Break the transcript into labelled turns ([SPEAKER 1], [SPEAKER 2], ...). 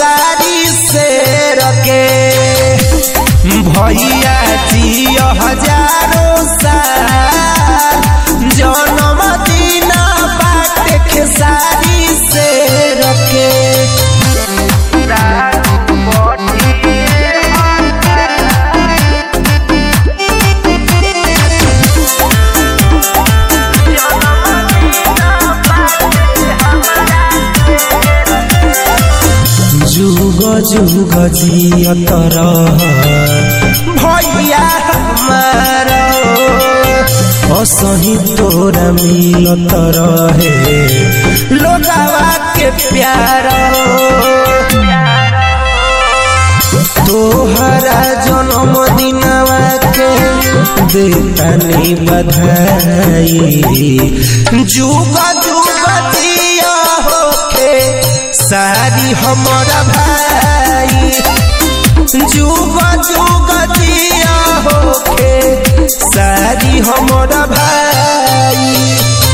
[SPEAKER 1] खेसारी से रके भैया जी हजारों साल जन्म दिन बाटे खेसारी से रके जुग जुग जियत रह भैया हमारा असही तोरा मिलत रहे लोगावा के प्यार तोहरा जन्म दिनवा के देतानी बधाई जुग जुग जिया होके सारी हमारा भाई जुग जुग जिया होके सारी हमारा भाई